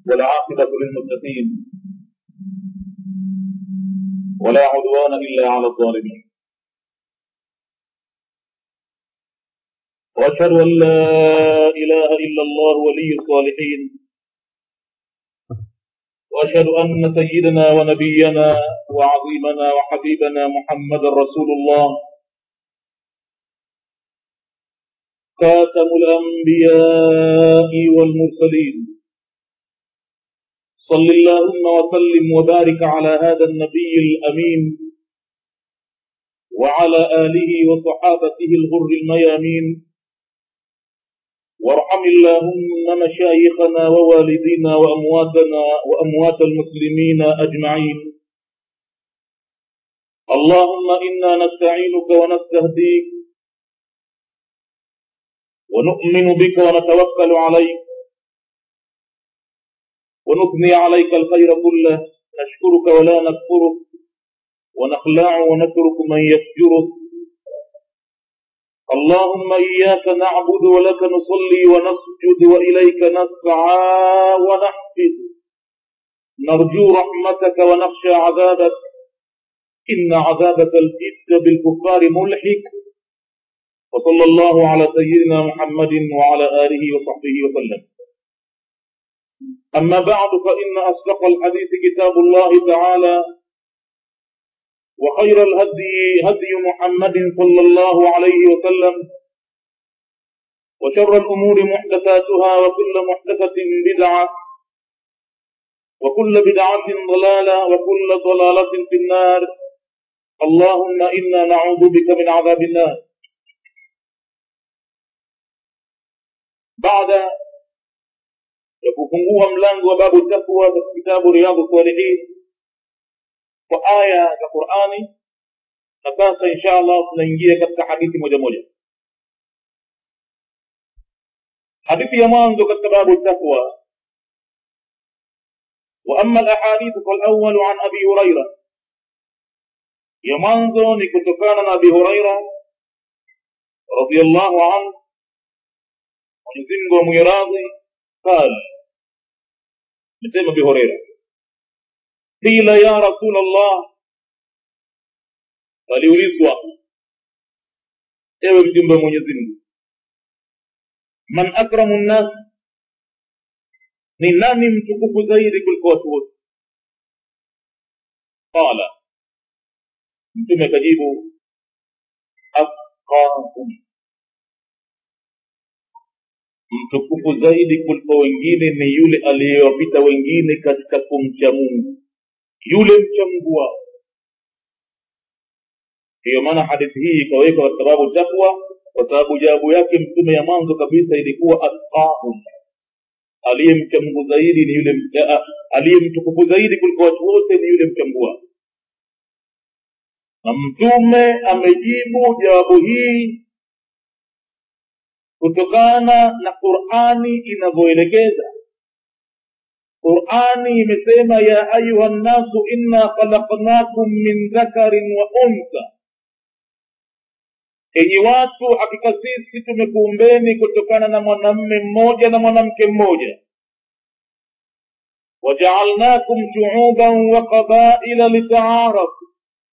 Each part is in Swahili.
والعاقبة للمتقين ولا عدوان إلا على الظالمين وأشهد أن لا إله إلا الله ولي الصالحين وأشهد أن سيدنا ونبينا وعظيمنا وحبيبنا محمد رسول الله خاتم الأنبياء والمرسلين صل اللهم وسلم وبارك على هذا النبي الأمين وعلى آله وصحابته الغر الميامين وارحم اللهم مشايخنا ووالدينا وأمواتنا وأموات المسلمين أجمعين اللهم إنا نستعينك ونستهديك ونؤمن بك ونتوكل عليك ونثني عليك الخير كله نشكرك ولا نكفرك ونخلع ونترك من يفجرك اللهم إياك نعبد ولك نصلي ونسجد وإليك نسعى ونحفظ نرجو رحمتك ونخشى عذابك إن عذابك الجد بالكفار ملحق وصلى الله على سيدنا محمد وعلى آله وصحبه وسلم أما بعد فإن أصدق الحديث كتاب الله تعالى وخير الهدي هدي محمد صلى الله عليه وسلم وشر الأمور محدثاتها وكل محدثة بدعة وكل بدعة ضلالة وكل ضلالة في النار اللهم إنا نعوذ بك من عذاب النار بعد ya kufungua mlango wa babu takwa katika kitabu riyadhu salihin kwa aya za qurani na sasa insha allah tunaingia katika hadithi moja moja hadithi ya mwanzo katika babu takwa واما الاحاديث فالاول عن ابي هريره يا mwanzo ni kutokana na abi huraira radiyallahu anhu mwenyezi mungu amwiradhi قال نسمى ابي هريره قيل يا رسول الله aliulizwa ewe mjumbe wa mwenyezi mungu man akramu nnas ni nani mtukufu zaidi kuliko watu wote qala mtume akajibu atqahum mtukufu zaidi kuliko wengine ni yule aliyewapita wengine katika kumcha mungu yule mcha mungu wao ndiyo maana hadithi hii ikawekwa katika babu takwa kwa sababu jawabu yake mtume ya mwanzo kabisa ilikuwa atqahum aliyemcha mungu zaidi ni yule aliyemtukufu zaidi kuliko watu wote ni yule mcha mungu wao na mtume amejibu jawabu hii kutokana na qurani inavyoelekeza qurani imesema ya ayuha nnasu inna khalaqnakum min dhakarin wa untha enyi watu hakika sisi tumekuumbeni kutokana na mwanamme mmoja na mwanamke mmoja wajaalnakum shuuban wa qabaila litaarafu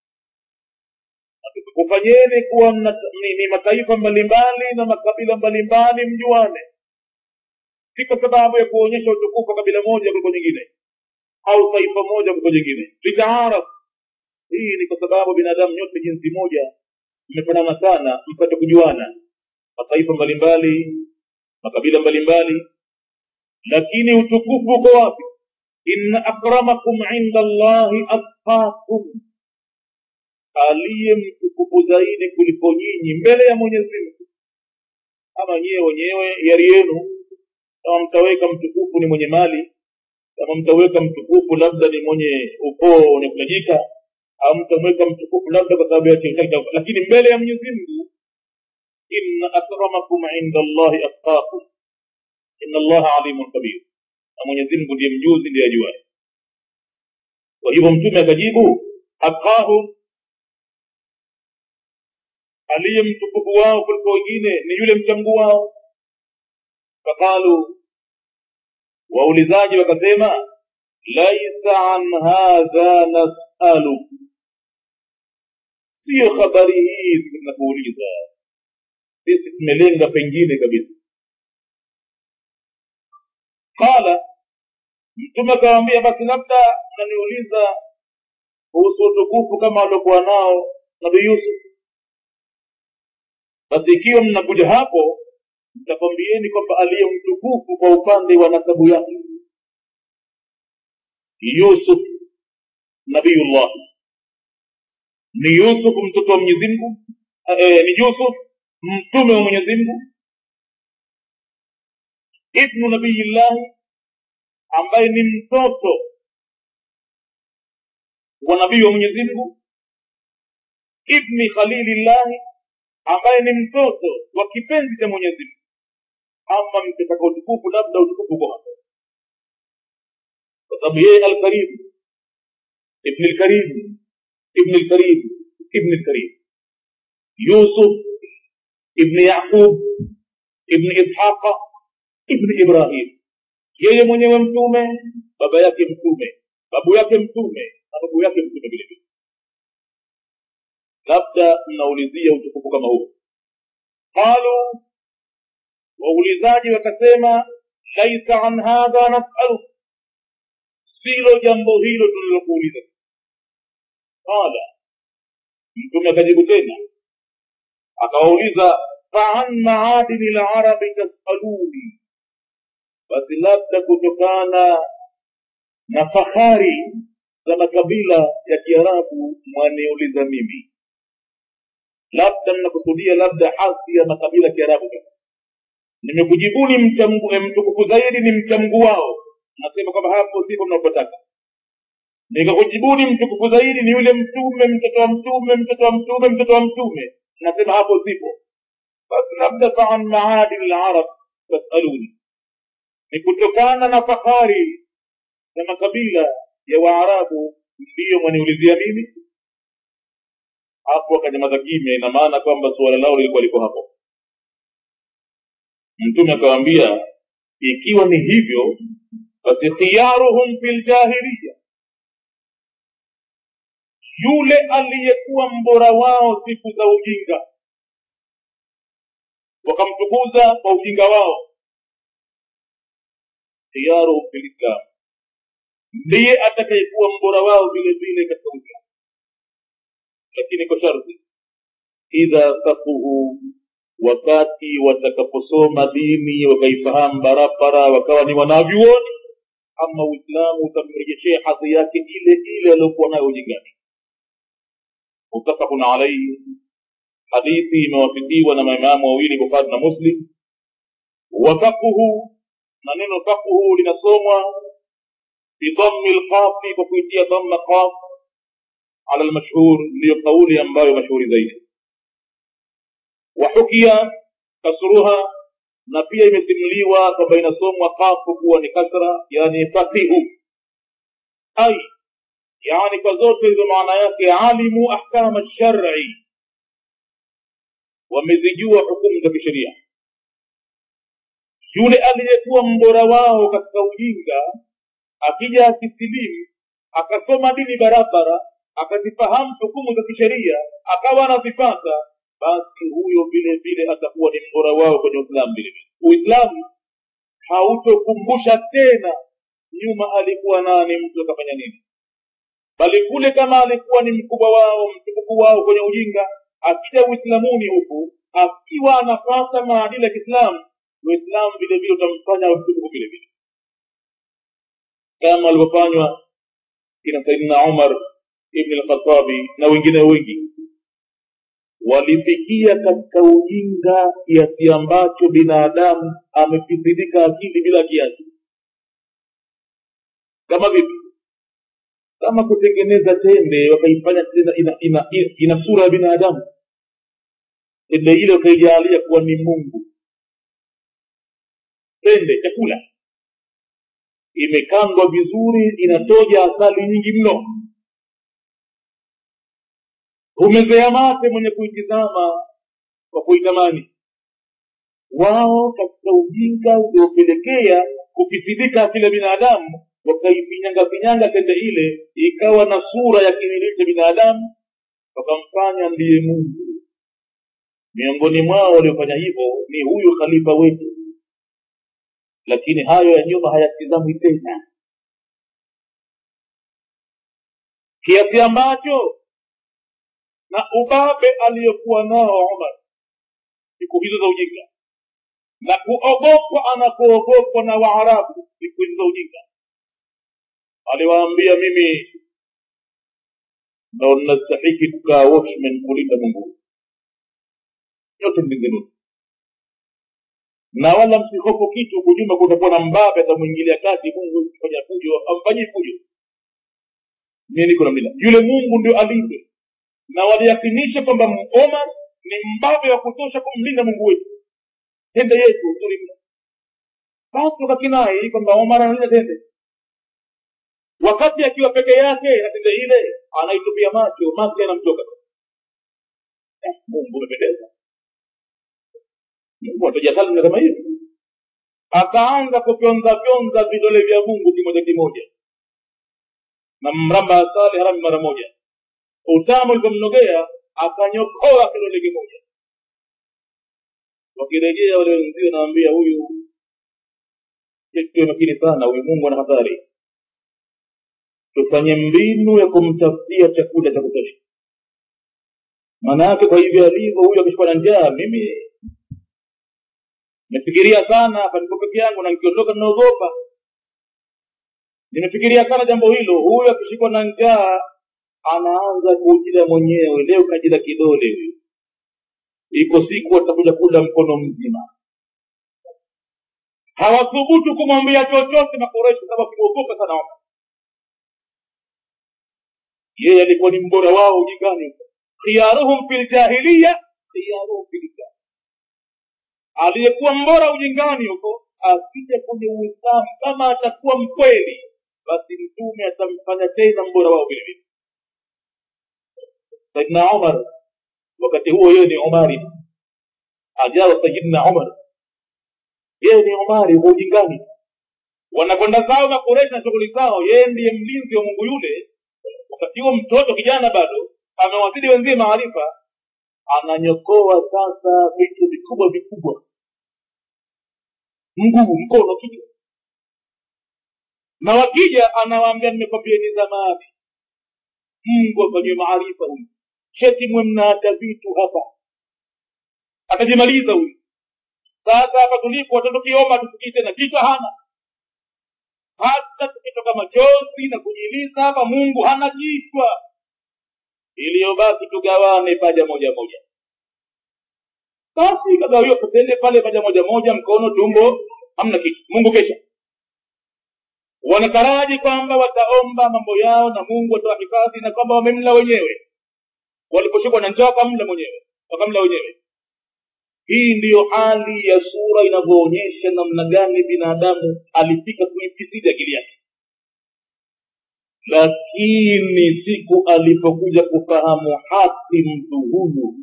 kufanyeni kuwa ni, ni mataifa mbalimbali na makabila mbalimbali mjuane si kwa sababu ya kuonyesha utukufu wa kabila moja kuliko nyingine au taifa moja kuliko nyingine litaaraf hii ni kwa sababu binadamu nyote jinsi moja mmefanana sana mpate kujuana mataifa mbalimbali makabila mbalimbali lakini utukufu uko wapi inna akramakum inda allahi atqakum aliye mtukufu zaidi kuliko nyinyi mbele ya mwenyezi mungu kama nyiwe wenyewe yari yenu kama mtaweka mtukufu ni mwenye mali kama mtaweka mtukufu labda ni mwenye ukoo unakutajika au mtamweka mtukufu labda kwa sababu ya cheo chake lakini mbele ya mwenyezi mungu inna akramakum inda allahi atqakum inna allaha alimun kabir na mwenyezi mungu ndiye mjuzi ndiye ajuaye kwa hivyo mtume akajibu atqahum aliye mtukufu wao kuliko wengine ni yule mcha mungu wao faqalu waulizaji wakasema laisa an hadha nasalu siyo habari hii tunakuuliza sisi tumelenga pengine kabisa qala mtume akawambia basi labda mnaniuliza kuhusu utukufu kama waliokuwa nao nabii yusuf basi ikiwa mnakuja hapo nitakwambieni kwamba aliye mtukufu kwa upande wa nasabu yake yusuf nabiyullah ni yusuf mtoto wa mwenyezi mungu e, ni yusuf mtume wa mwenyezi mungu ibnu nabiyillahi ambaye ni mtoto wa nabii wa mwenyezi mungu ibni khalilillahi ambaye ni mtoto wa kipenzi cha mwenyezi mungu ama mkitaka utukufu labda utukufu kwa hapo kwa sababu yeye alkarim ibni lkarim ibni lkarim ibni lkarim yusuf ibni yaqub ibni ishaqa ibni ibrahim yeye mwenyewe mtume baba yake mtume babu yake mtume na babu yake mtume vile vile labda mnaulizia utukufu kama huo qalu waulizaji wakasema laisa an hadha nasalu silo jambo hilo tulilokuuliza qala mtume akajibu tena akawauliza faan maadini larabi tasaluni basi labda kutokana na fahari za makabila ya kiarabu mwaniuliza mimi labda mnakusudia labda hasi ya makabila ya kiarabu nimekujibuni mtukufu zaidi ni mcha mgu wao nasema kwamba hapo sipo mnapotaka nikakujibuni mtukufu zaidi ni yule mtume mtoto wa mtume mtoto wa mtume mtoto wa mtume nasema hapo sipo basi labda faan maadili larab tasaluni ni kutokana na fahari na makabila ya waarabu ndiyo mwaniulizia mimi hapo akanyamaza kimya ina maana kwamba suala lao lilikuwa liko hapo mtume akawambia ikiwa ni hivyo basi khiyaruhum fi ljahiliya yule aliyekuwa mbora wao siku za ujinga wakamtukuza kwa ujinga wao khiyaruhum fi lislam ndiye atakayekuwa mbora wao vile vile katika uislamu lakini kwa sharti idha fakuhu wakati watakaposoma dini wakaifahamu barabara wakawa ni wanavyuoni ama uislamu utamrejeshea hadhi yake ile ile aliyokuwa nayo ujingani mutafaqun alaihi hadithi imewafikiwa na maimamu wawili bukhari na muslim wafakuhu na neno fakuhu linasomwa bidhammi lqafi kwa kuitia dhamma qaf ala lmashhur ndiyo kauli ambayo mashuhuri zaidi wahukia kasruha na pia imesimuliwa kwamba inasomwa kafu kuwa ni kasra yani faqihu ai yani kwa zote hizo maana yake alimu ahkama shari wamezijua hukumu za kisheria yule aliyekuwa mbora wao katika ujinga akija akisilimu akasoma dini barabara akazifahamu hukumu za kisheria akawa anazipata basi huyo vile vile atakuwa ni mbora wao kwenye uislamu vile vile uislamu hautokumbusha tena nyuma alikuwa nani mtu akafanya nini bali kule kama alikuwa ni mkubwa wao mtukufu wao kwenye ujinga akija uislamuni huku akiwa anapata maadili ya kiislamu uislamu vile vile utamfanya mtukufu vile vile kama alivyofanywa kina saidina umar ibni lkhatabi na wengine wengi walifikia katika ujinga kiasi ambacho binadamu amefisidika akili bila kiasi kama vipi kama kutengeneza tende wakaifanya tena ina, ina, ina, ina sura ya binadamu tende ile wakaijalia kuwa ni mungu tende chakula imekandwa vizuri inatoja asali nyingi mno humezea mate mwenye kuitizama kwa kuitamani wao katika ujinga uliopelekea kukisidika akili ya binadamu wakaifinyanga finyanga tende ile ikawa na sura ya kimiliki cha binadamu wakamfanya ndiye mungu miongoni mwao waliofanya hivyo ni huyu khalifa wetu lakini hayo ya nyuma hayatizamwi tena kiasi ambacho na ubabe aliyokuwa nao umar siku hizo za ujinga na kuogopwa anakuogopwa na waarabu siku hizo za ujinga aliwaambia mimi ndo nastahiki kukaa watchmen kulinda mungu yote mlinzenuni na wala msihofu kitu kujuma kutakuwa na mbabe atamwingilia kati mungu kufanya fujo amfanyii fujo mie niko namlila yule mungu ndio alindwe na waliyakinisha kwamba omar ni mbabe wa kutosha kumlinda mungu wetu tende yetu nzuri mno basi wakakinai kwamba omar analinda tende wakati akiwa peke yake na tende ile anaitupia macho macho yanamtoka eh, mungu umependeza mungu atajahali kama hivi akaanza kufyonza fyonza vidole vya mungu kimoja kimoja na mramba asali harami mara moja utamu ulipomnogea akanyokoa kidole kimoja wakirejea wale wenzio naambia huyu tuwe makini sana huyu mungu ana hatari tufanye mbinu ya kumtafutia chakula cha kutosha maana yake kwa hivyo alivyo huyu akishikwa na njaa mimi nimefikiria sana hapa niko peke yangu na nikiondoka ninaogopa nimefikiria sana jambo hilo huyu akishikwa na njaa anaanza kujila mwenyewe leo kajila kidole huyu iko siku atakuja kula mkono mzima hawathubutu kumwambia chochote makoreshi sababu akimwogopa sana Omar yeye alikuwa ni mbora wao ujingani khiyaruhum fi ljahiliya khiyaruhum fi lislam aliyekuwa mbora ujingani huko akija kwenye uislamu kama atakuwa mkweli basi mtume atamfanya tena mbora wao vile vile saidna umar wakati huo yeye ni umari ajawa sayidna umar yeye ni umari kwa ujingani wanakwenda zao makureshi na shughuli zao yeye ndiye mlinzi wa mungu yule wakati huo mtoto kijana bado amewazidi wenzie maarifa ananyokoa sasa vitu vikubwa vikubwa mguu mkono kichwa na wakija anawaambia nimekwambieni zamani mungu afanyiwe maarifa huyu cheti mwe mnaacha vitu hapa atajimaliza huyu sasa hapa tulipo watoto kioma tusikii tena kichwa hana hata tukitoka machozi na kujiliza hapa mungu hana kichwa iliyobaki tugawane paja moja moja basi kagawiwa patende pale paja moja moja mkono tumbo hamna kitu mungu kesha wanataraji kwamba wataomba mambo yao na mungu atawahifadhi na kwamba wamemla wenyewe waliposhikwa na njaa wakamla mwenyewe wakamla wenyewe hii ndiyo hali ya sura inavyoonyesha namna gani binadamu alifika kuifisidi akili yake lakini siku alipokuja kufahamu haki mtu huyu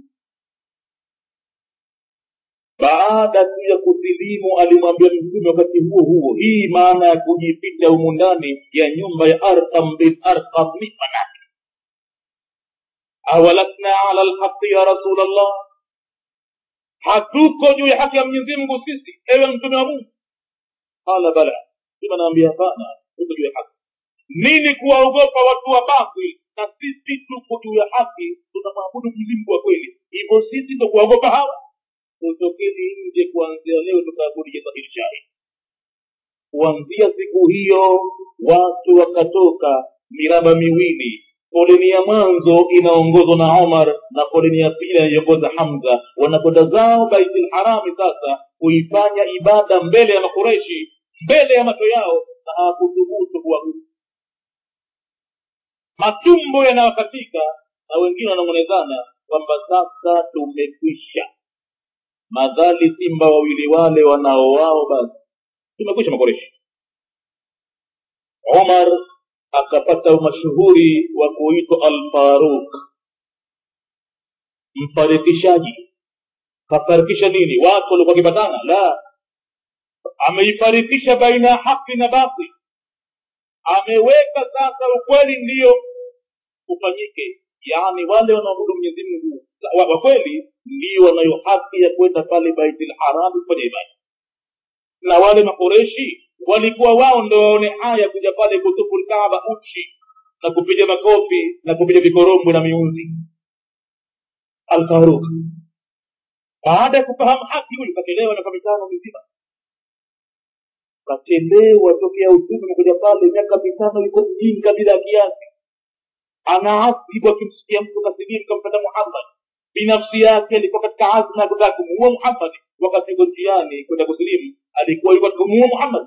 baada tu ya kusilimu alimwambia mtume wakati huo huo hii maana ya kujificha humu ndani ya nyumba ya arkam bin arkam ni manake awalasna ala lhaqi ya rasul allah hatuko juu ya haki ya mwenyezi mungu sisi ewe mtume wa mungu qala bala sima naambia hapana tuko juu ya haki nini kuwaogopa watu wa batil na sisi tuko juu ya haki tunamwabudu mzimungu wa kweli hivyo sisi ndo kuwaogopa hawa tutokeni nje kuanzia leo tukaabudu jazahili shahidi kuanzia siku hiyo watu wakatoka miraba miwili foleni ya mwanzo inaongozwa na omar na foleni ya pili inaiongoza hamza wanakwenda zao baitul harami sasa kuifanya ibada mbele ya makureshi mbele ya macho yao na hawakuthubutu kuabudu matumbo yanawakatika na wengine wananong'onezana kwamba sasa tumekwisha madhali simba wawili wale wanao wao basi tumekwisha makoreshi umar akapata umashuhuri wa kuitwa alfaruk mfarikishaji kafarikisha nini watu walikuwa wakipatana la ameifarikisha baina ya haki na batil ameweka sasa ukweli ndiyo ufanyike yaani wale wanaoabudu mwenyezi mungu wa, wa kweli ndio wanayo haki ya kwenda pale baitul haram kufanya ibada na wale makoreshi walikuwa wao ndo waone haya kuja pale kutufu lkaaba uchi na kupiga makofi na kupiga vikorombwe na miunzi alfaruk baada ya kufahamu haki huyu kakelewa na kwa mitano mizima kakelewa tokea utume umekuja pale miaka mitano yuko mjinga bila kiasi anaasibu akimsikia mtu kasilimu kampata muhammad binafsi yake alikuwa katika azma ya kutaka kumuua muhammad wakati yuko njiani kwenda kusilimu alikuwa yuko katika kumuua muhammad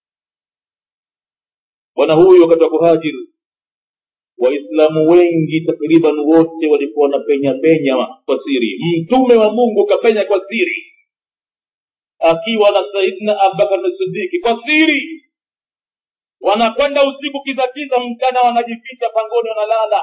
bwana huyu wakati wa kuhajiri waislamu wengi takriban wote walikuwa wanapenya penya kwa siri mtume wa mungu kapenya kwa siri akiwa na saidna abubakar sidiki kwa siri wanakwenda usiku kizakiza mchana wanajificha pangoni wanalala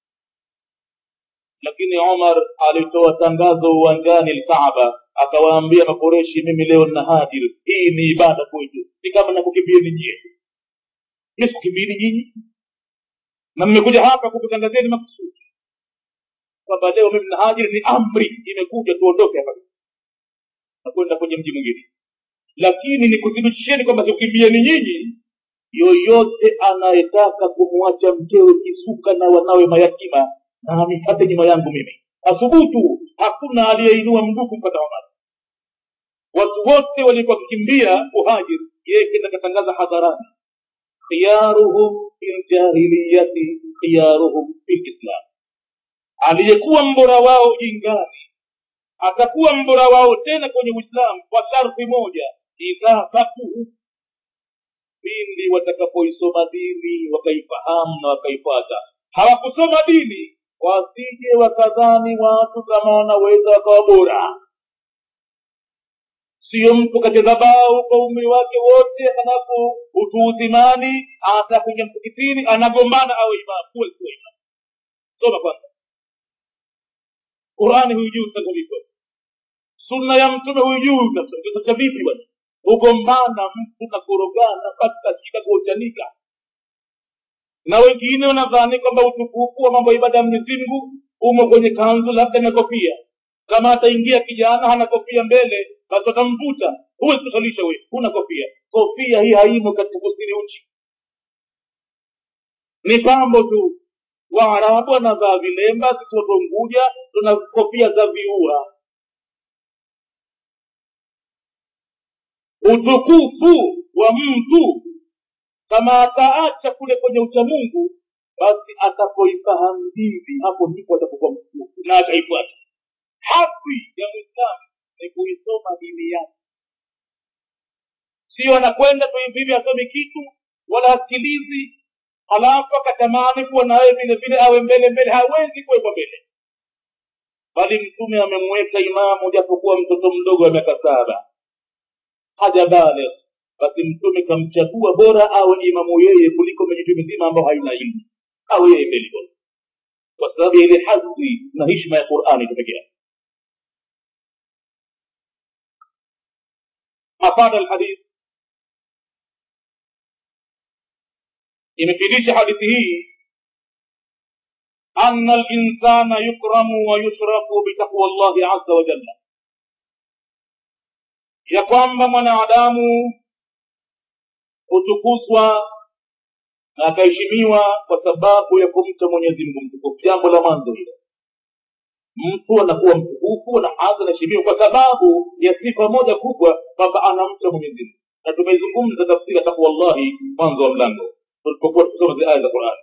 lakini umar alitoa tangazo uwanjani lkaaba akawaambia makoreshi mimi leo nina hajir hii ni ibada kwetu si kama nakukimbieni nyie mi sikukimbieni nyinyi na mmekuja hapa kukutangazeni makusudi kwamba leo mimi na hajiri ni amri imekuja tuondoke hapa na kwenda kwenye mji mwingine lakini nikuthibitisheni kwamba sikukimbieni nyinyi yoyote anayetaka kumwacha mkewe kisuka na wanawe mayatima na amifate nyuma yangu mimi asubutu hakuna aliyeinua mguu kumpata omar watu wote walikuwa wakikimbia kuhajiri yeye kenda katangaza hadharani khiyaruhum fi ljahiliyati khiyaruhum fi lislam aliyekuwa mbora wao jingani atakuwa mbora wao tena kwenye uislamu kwa sharti moja idha fakuhu pindi watakapoisoma dini wakaifahamu na wakaifata hawakusoma dini wasije wakadhani watu kama wanaweza wakawa bora siyo mtu kacheza bao kwa umri wake wote halafu utu uzimani atakuja msikitini anagombana awe imamu kuwe kuwe imamu soma kwanza qurani huijui utakuliko sunna ya mtume huijui utacha vipi bwana hugombana mtu na kurogana mpaka shika kuochanika na wengine wanadhani kwamba utukufu wa mambo ya ibada ya mwenyezi mungu umo kwenye kanzu labda na kofia kama ataingia kijana hana kofia mbele basi watamvuta huwezi kusalisha we huna kofia kofia hii haimo katika kusiri uchi ni pambo tu waarabu wanavaa vilemba sisi watu unguja tuna kofia za viua utukufu wa mtu kama ataacha kule kwenye uchamungu basi atapoifahamu dini hapo ndipo atapokuwa mtukufu na ataifuata haki ya mwislamu ni kuisoma dini yake sio anakwenda tu hivi hivi asome kitu wala asikilizi halafu akatamani kuwa nawe vile vile awe mbele mbele hawezi kuwekwa mbele bali mtume amemweka imamu japokuwa mtoto mdogo wa miaka saba hajabale basi mtume kamchagua bora awe imamu yeye kuliko mijitu mizima ambao haina ilmu awe yeye mbele bora kwa sababu ya ile hadhi na hishma ya qurani tu peke yake afada alhadith imefidisha hadithi hii أن الإنسان يكرم ويشرف بتقوى الله عز وجل ya kwamba mwanadamu hutukuzwa na akaheshimiwa kwa sababu ya kumcha mwenyezi mungu mtukufu jambo la mwanzo hilo mtu anakuwa mtukufu na hadhi anaheshimiwa kwa sababu ya sifa moja kubwa kwamba anamcha mwenyezi mungu na tumezungumza tafsiri ya takwallahi mwanzo wa mlango tulipokuwa tukisoma zile aya za qurani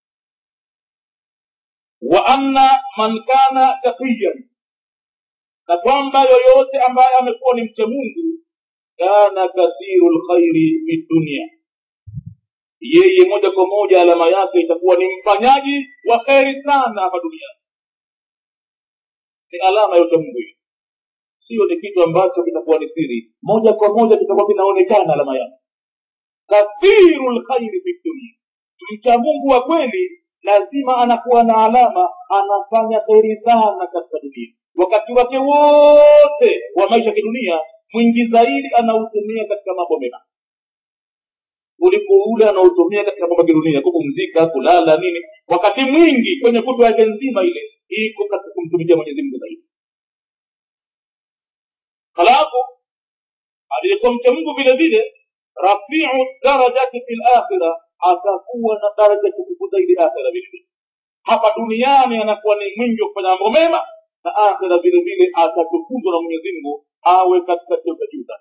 wa anna man kana taqiyan na kwamba yoyote ambaye amekuwa ni mcha mungu kana kathiru lkhairi fi dunia yeye moja kwa moja alama yake itakuwa ni mfanyaji wa kheri sana hapa duniani ni alama ya uchamungu hiyo sio ni kitu ambacho kitakuwa ni siri moja kwa moja kitakuwa kinaonekana alama yake kathiru lkhairi fi dunia mcha mungu wa kweli lazima anakuwa na alama anafanya kheri sana katika dunia wakati wake wote wa maisha ya kidunia mwingi zaidi anautumia katika mambo mema kuliko ule anaotumia katika mambo ya kidunia kupumzika kulala nini wakati mwingi kwenye kutwa yake nzima ile iko katika kumtumikia mwenyezi mungu zaidi halafu aliyekuwa mcha mungu vile vile rafiu darajati fi lakhira atakuwa na daraja tukufu zaidi akhira vile vile hapa duniani anakuwa ni mwingi wa kufanya mambo mema na akhira vile vile atatukuzwa na mwenyezi mungu awe katika cheo cha juu sana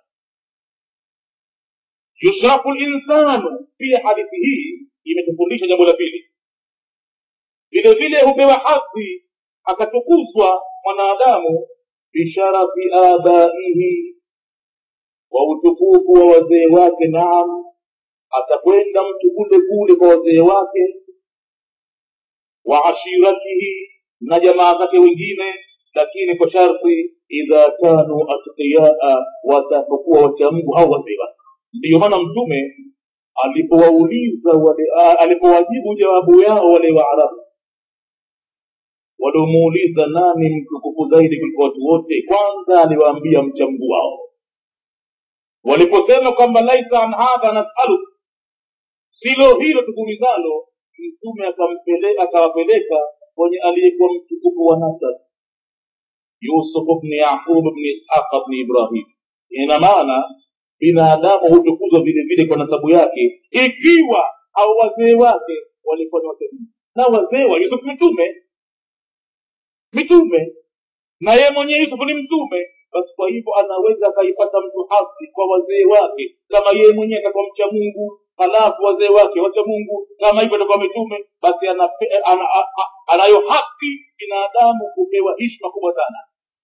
yushrafu linsanu pia hadithi hii imetufundisha jambo la pili vile vile hupewa hadhi akatukuzwa mwanadamu bisharafi abaihi kwa utukufu wa wazee wake naam atakwenda mtu kule kule kwa wazee wake wa ashiratihi na jamaa zake wengine lakini kwa sharti idha kanu atqiyaa watapokuwa wachamgu au wazee wake ndiyo maana mtume alipowauliza wale alipowajibu jawabu yao wale waarabu waliomuuliza nani mtukufu zaidi kuliko watu wote kwanza aliwaambia mchamgu wao waliposema kwamba laisa an hadha nasaluk silo hilo tukumizalo mtume akawapeleka kwenye aliyekuwa mtukufu wa nasab yusuf bni yaqub bni ishaq bni ibrahim ina maana binadamu hutukuzwa vile vile kwa nasabu yake ikiwa au wazee wake walikuwa ni wazee na wazee wa yusuf mitume mitume na yeye mwenyewe yusuf ni mtume basi kwa hivyo anaweza akaipata mtu haki kwa wazee wake kama yeye mwenyewe atakuwa mcha mungu halafu wazee wake wacha mungu kama hivyo atakuwa mitume basi ana, ana, ana, anayo haki binadamu kupewa hishma kubwa sana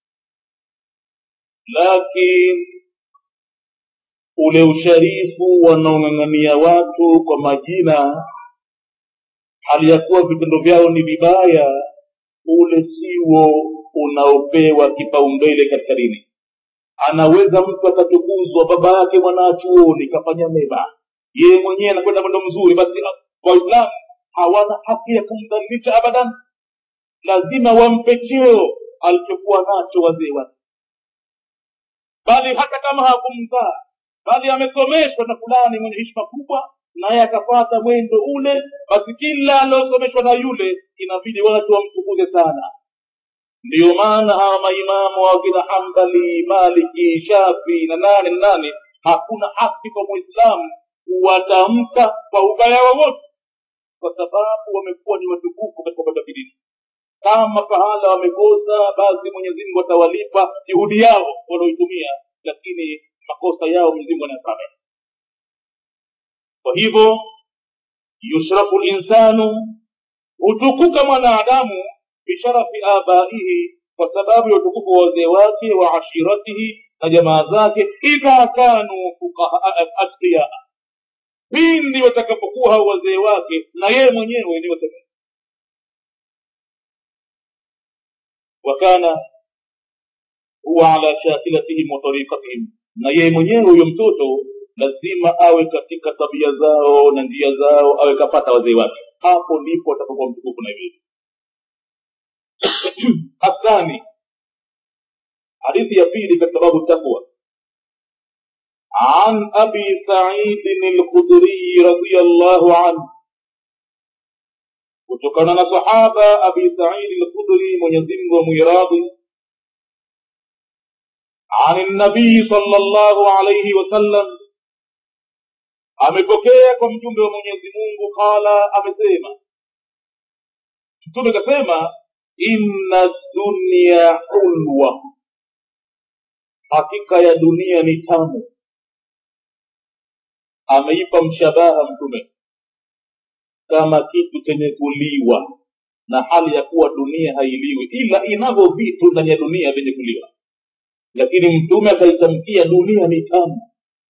lakini ule usharifu wanaong'ang'ania watu kwa majina hali ya kuwa vitendo vyao ni vibaya ule siwo unaopewa kipaumbele katika dini anaweza mtu akatukuzwa baba yake mwanachuoni kafanya mema yeye mwenyewe anakwenda mwendo mzuri basi waislamu hawana haki ya kumdhalilisha abadan lazima wampe cheo alichokuwa nacho wazee wake bali hata kama hakumzaa bali amesomeshwa na fulani mwenye hishma kubwa naye akapata mwendo ule basi kila aliosomeshwa na yule inabidi watu wamtukuze sana ndiyo maana hawa maimamu wa kina hambali maliki shafi na nane na nane hakuna haki kwa mwislamu kuwatamka kwa ubaya wowote kwa sababu wamekuwa ni watukufu katika upande wa kidini kama pahala wamekosa basi mwenyezi mungu atawalipa juhudi yao walioitumia lakini makosa yao mwenyezi mungu anayasamehe kwa hivyo yushrafu linsanu hutukuka mwanadamu bisharafi abaihi kwa sababu ya utukufu wa wazee wake wa ashiratihi na jamaa zake idha kanu atqiyaa pindi watakapokuwa hao wazee wake na yeye mwenyewe ni wazee wakana huwa ala shakilatihim wa tariqatihim na yeye mwenyewe huyo mtoto lazima awe katika tabia zao na njia zao awe kapata wazee wake hapo ndipo atapokuwa mtukufu na hivi athani hadithi ya pili katika babu takwa عن أبي سعيد الخدري رضي الله عنه kutokana na sahaba abi saidi lkhudri mwenyezimngu amwiradhi an nabii sala llahu alaihi wasallam amepokea kwa mjumbe wa mwenyezi mungu qala amesema mtume kasema inna dunya hulwa hakika ya dunia ni tamu ameipa mshabaha mtume kama kitu chenye kuliwa na hali ya kuwa dunia hailiwi ila inavyo vitu ndani ya dunia vyenye kuliwa lakini mtume akaitamkia dunia ni tamu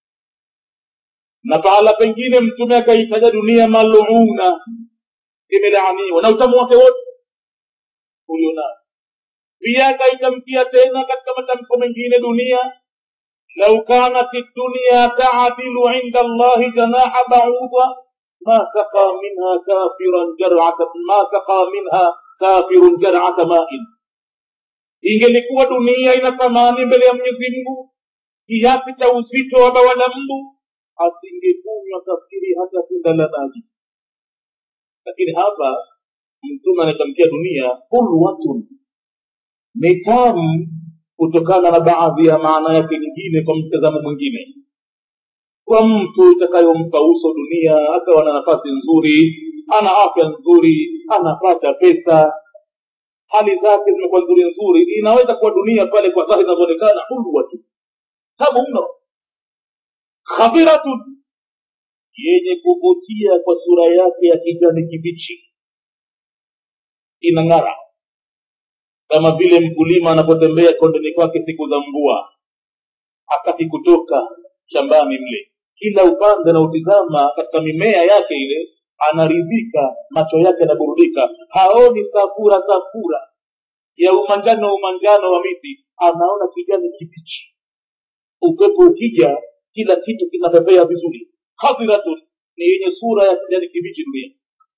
na pahala pengine mtume akaitaja dunia maluna imelaaniwa na utamu wake wote ulionao pia akaitamkia tena katika matamko mengine dunia lau kanat dunya taadilu inda allahi janaha bauda ما سقى منها كافرا جرعة ما سقى منها كافر جرعة ماء ingelikuwa dunia ina thamani mbele ya mwenyezi mungu kiasi cha uzito wa bawa la mbu asingekunywa kafiri hata tunda la maji lakini hapa mtume anatamkia dunia hulwatun ni tamu kutokana na baadhi ya maana yake nyingine kwa mtazamo mwingine kwa mtu itakayompa uso dunia akawa na nafasi nzuri ana afya nzuri anapata pesa hali zake zimekuwa nzuri nzuri inaweza kuwa dunia pale kwa dhahiri inavyoonekana hulwatu tamu mno khadhiratun yenye kuvutia kwa sura yake ya kijani kibichi inang'ara kama vile mkulima anapotembea kondeni kwake siku za mvua hataki kutoka shambani mle kila upande anautizama katika mimea yake ile anaridhika macho yake yanaburudika haoni safura safura ya umanjano umanjano wa miti anaona kijani kibichi upepo ukija kila kitu kinapepea vizuri hadhiratun ni yenye sura ya kijani kibichi dunia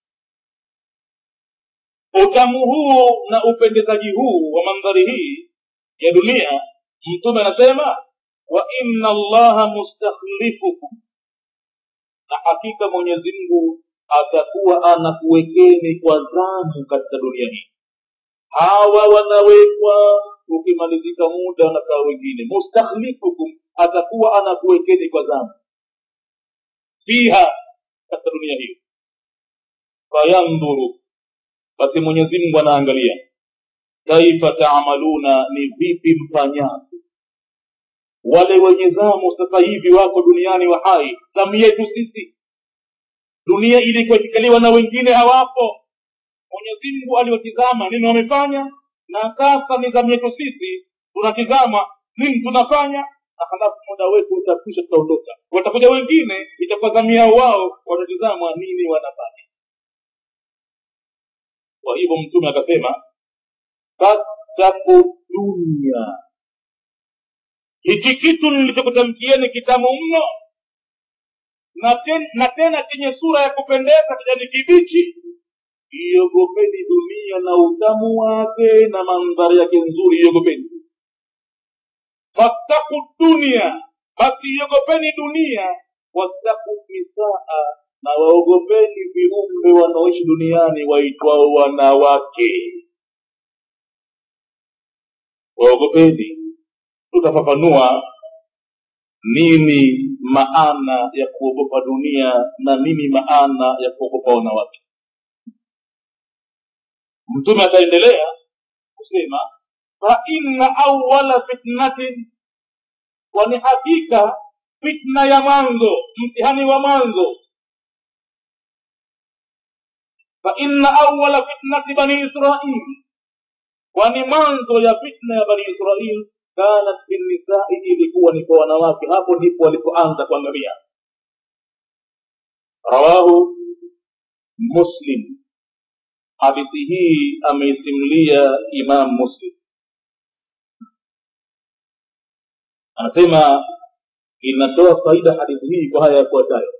utamu huu na upendezaji huu wa mandhari hii ya dunia mtume anasema wa inna allaha mustakhlifukum na hakika mwenyezi mungu atakuwa anakuwekeni kwa zamu katika dunia hii hawa wanawekwa ukimalizika muda wanakaa wengine mustakhlifukum atakuwa anakuwekeni kwa zamu fiha katika dunia hiyo fayandhuru basi mwenyezi mungu anaangalia kaifa taamaluna ni vipi mfanyavyo wale wenye zamu sasa hivi wako duniani wa hai zamu yetu sisi dunia ilikuwa ikikaliwa na wengine hawapo mwenyezi mungu aliwatizama nini wamefanya na sasa ni zamu yetu sisi tunatizama nini tunafanya na halafu muda wetu utakwisha tutaondoka watakuja wengine itakuwa zamu yao wao watatizama nini wanafanya kwa hivyo mtume akasema fattaku dunya hichi kitu nilichokutamkieni kitamu mno na, ten, na tena chenye sura ya kupendeza kijani kibichi iogopeni dunia na utamu wake na mandhari yake nzuri iogopeni fattaku dunia basi iogopeni dunia wattaku nisaa na waogopeni viumbe wanaoishi duniani waitwao wanawake waogopeni tutafafanua nini maana ya kuogopa dunia na nini maana ya kuogopa wanawake mtume ataendelea kusema fa inna awala fitnatin kwani hakika fitna ya mwanzo mtihani wa mwanzo fa inna awala fitnati bani israil kwani mwanzo ya fitna ya bani israil kanat fi nisai ilikuwa ni kwa wanawake hapo ndipo walipoanza kuangamia rawahu muslim hadithi hii ameisimulia imam muslim anasema inatoa faida hadithi hii kwa haya yafuatayo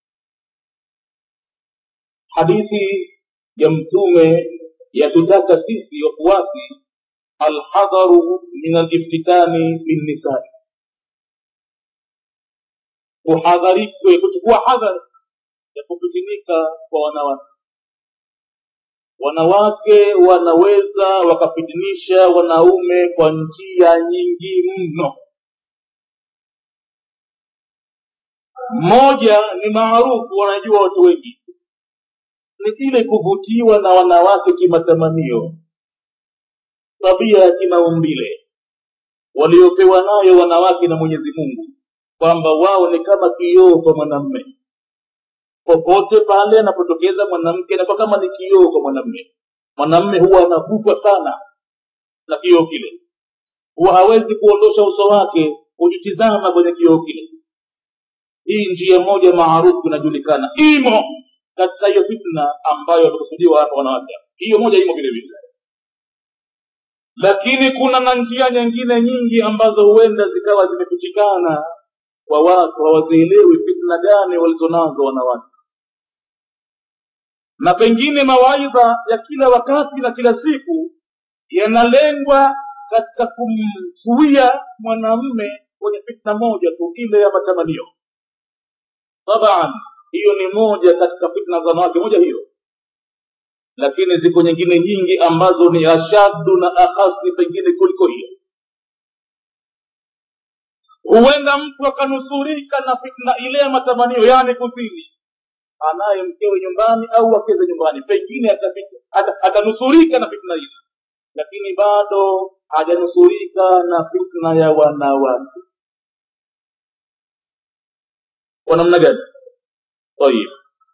hadithi ya mtume yatutaka sisi wafuasi alhadharu min aliftitani binnisai kuhadharikwe kuchukua hadhari ya kupitinika kwa wanawake wanawake wanaweza wakafitinisha wanaume kwa njia nyingi mno mmoja ni maarufu wanajua watu wengi ni ile kuvutiwa na wanawake kimatamanio tabia ya kimaumbile waliopewa nayo wanawake na mwenyezi mungu kwamba wao ni kama kioo kwa mwanamme popote pale anapotokeza mwanamke anakuwa kama ni kioo kwa mwanamme mwanamme huwa anavutwa sana na kioo kile huwa hawezi kuondosha uso wake kujitizama kwenye kioo kile hii njia moja maarufu inajulikana imo katika hiyo fitna ambayo wamekusudiwa hapa wanawake hiyo moja imo vile vile lakini kuna na njia nyingine nyingi ambazo huenda zikawa zimefichikana kwa watu hawazielewi fitna gani walizonazo wanawake na pengine mawaidha ya kila wakati na kila siku yanalengwa katika kumzuia mwanamme kwenye fitna moja tu ile ya matamanio taban hiyo ni moja katika fitna za wanawake moja hiyo lakini ziko nyingine nyingi ambazo ni ashaddu na akhasi pengine kuliko hiyo huenda mtu akanusurika na fitna ile ya matamanio yani kuzini anaye mkewe nyumbani au akeze nyumbani pengine atanusurika na fitna ile lakini bado hajanusurika na fitna ya wanawake kwa namna gani tayib